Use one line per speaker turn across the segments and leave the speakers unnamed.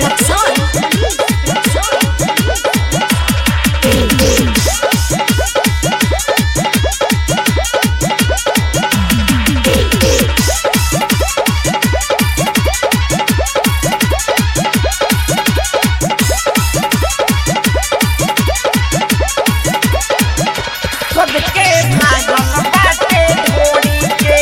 खुद के भागल बाटे ढोरी के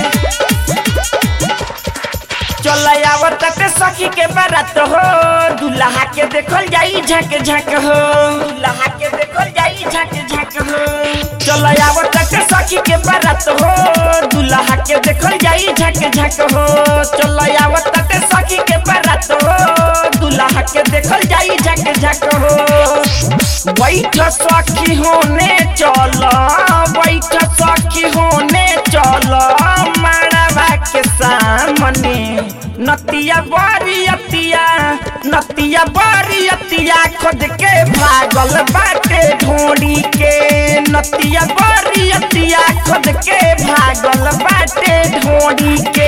चल आवत ते सखी के बारात हो दुल्हा के देखल जाई झक झक हो दुल्हा के देखल जाई झक झक हो चल आवत ते सखी के बारात हो दुल्हा के देखल जाई झक झक हो चल आवत ते सखी के बारात हो दुल्हा के देखल जाई झक झक हो बैठ सखी होने चल बैठ सखी होने चल मारवा के सामने नतिया बड़ी अतिया नतिया बड़ी अतिया खुद के भागल बाटे ढोड़ी के नतिया बड़ी अतिया खुद के भागल बाटे ढोड़ी के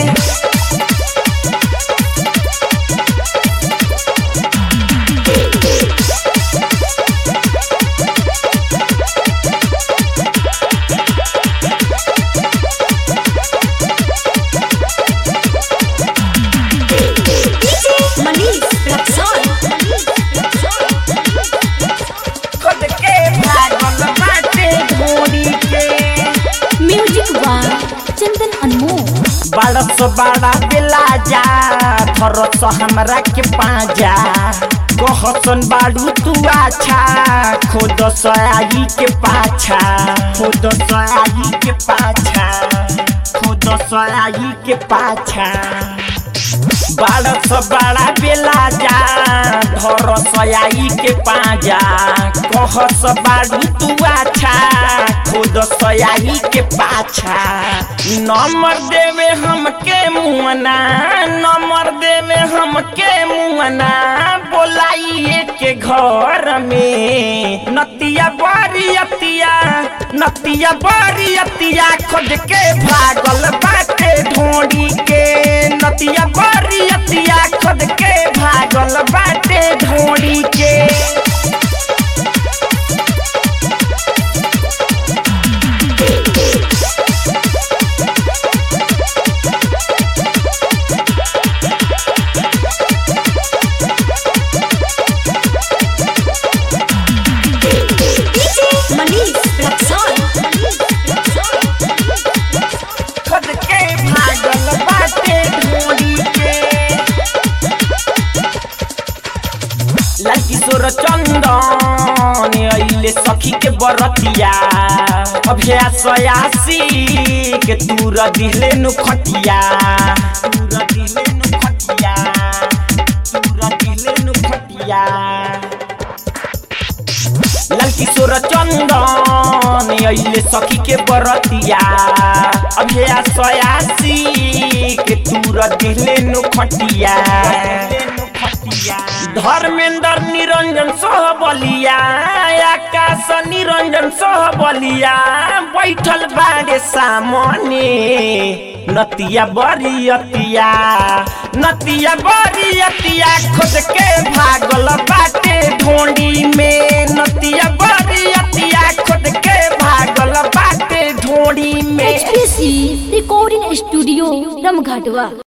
खुद के भागल बाटे ढोड़ी के
म्यूजिक बाय चंदन अनमोल
बड़स बड़ा बेला जा धरस हमरा के पाजा कहसन बाड़ू तू आछा खुद सयाई के पाछा खुद सयाई के पाछा खुद सयाई के पाछा बारस बड़ा बेला जा धर सयाई के पाजा कहस बाड़ू तू आछा खुद सयाई के पाछा नंबर देवे हमके मुअना नंबर देवे हमके मुअना बोलाइए के घर में नतिया बड़ी अतिया नतिया बड़ी अतिया खुद के भागल बाटे ढोड़ी के नतिया बड़ी अतिया खुद के भागल बाटे ढोड़ी के खुद के भागल बाटे ढोड़ी के लड़किशोर चंदन अइले सखी के बरतिया अभ्यास आसी के तूर दिले नु खटिया तूर दिले नु खटिया तूर दिले नु खटिया लड़किशोर चंदन अइले सखी के बरतिया अभ्यास आसी के तूर दिले नु खटिया धर्मेंद्र निरंजन सोह बलिया आकाश निरंजन सोह बलिया बैठल बाड़े सामने नतिया बड़ी अतिया नतिया बड़ी अतिया खुद के भागल बाटे ढोंडी में नतिया बड़ी अतिया खुद के भागल बाटे ढोंडी में
एचपीसी रिकॉर्डिंग स्टूडियो रमघाटवा